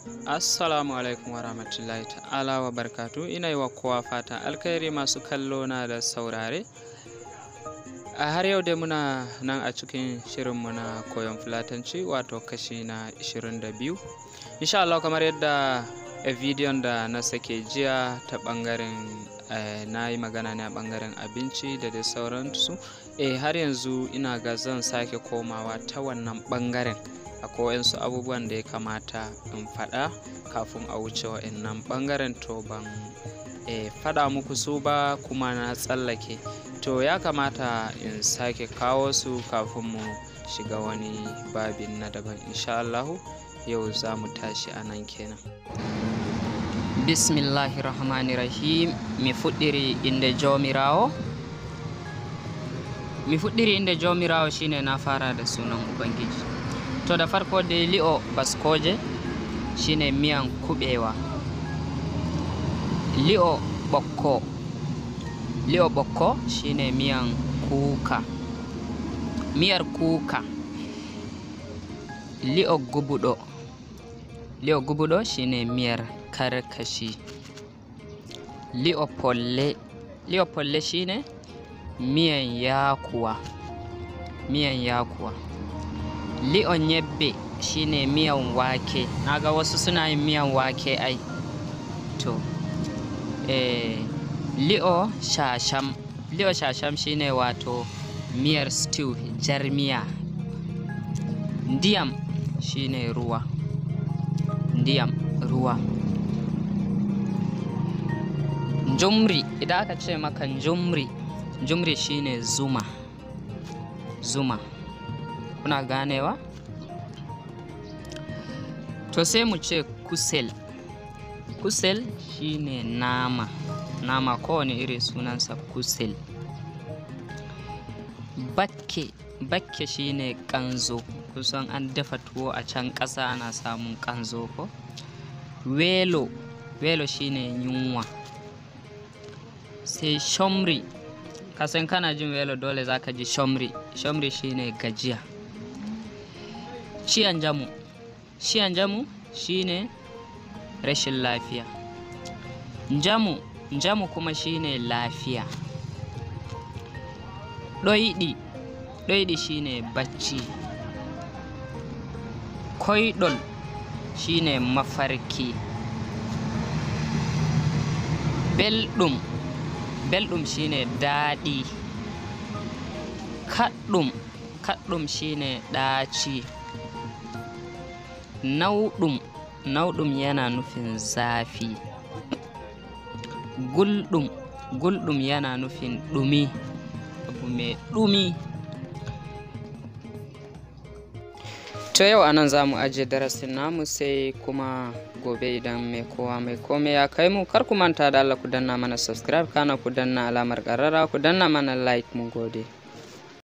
Assalamu alaikum wa rahmatullahi ta'ala wa barkatu ina yi wa kowa fata alkhairi masu kallo na da saurare a har yau dai muna nan a cikin shirinmu na koyon fulatanci wato kashi na 22 insha Allah kamar yadda a bidiyon da na sake jiya ta bangaren na yi magana ne a bangaren abinci da dai sauransu eh har yanzu ina ga zan sake komawa ta wannan bangaren akwai wasu abubuwan da ya kamata in faɗa kafin a wuce wa'annan ɓangaren to ban e, faɗa muku su ba kuma na tsallake to ya kamata in sake kawo su kafin mu shiga wani babin na daban insha Allahu yau za mu tashi a nan kenan bismillahi rahmani rahim mi fuɗɗiri inde jomirawo mi fuɗɗiri inde jomirawo shine na fara da sunan ubangiji to da farko dai li'o baskoje shine miyan kubewa li'o ɓokko li'o ɓokko shine miyan kuka miyar kuka li'o gubuɗo li'o gubuɗo shine miyar karkashi li'o polle li'o polle shine miyan yakuwa miyan yakuwa li'o nyebbe shine miyan wake naga wasu suna yin miyan wake ai to eh, li'o shasham li'o shasham shine wato miyar stew jar miya ndiyam shine ruwa ndiyam ruwa njumri idan aka ce maka njumri njumri shine zuma zuma kuna ganewa to sai mu ce kusel kusel shine nama nama kowane iri sunansa kusel bakke bakke shine kanzo kusan an dafa tuwo a can ƙasa ana samun kanzo ko welo welo shine yunwa sai shomri kasan kana jin welo dole zaka ji shomri shomri shine gajiya ciyan jamu ciyan jamu shine rashin lafiya jamu jamu kuma shine lafiya ɗoyiɗi ɗoyiɗi shine bacci koiɗol shine mafarki belɗum belɗum shine daɗi kaɗɗum kaɗɗum shine ɗaci nauɗum nauɗum yana nufin zafi gulɗum gulɗum yana nufin ɗumi abu mai ɗumi to yau anan za mu ajiye darasin namu sai kuma gobe idan mai kowa mai kome ya kai mu kar ku manta da Allah ku danna mana subscribe kana ku danna alamar ƙarara ku danna mana like mun gode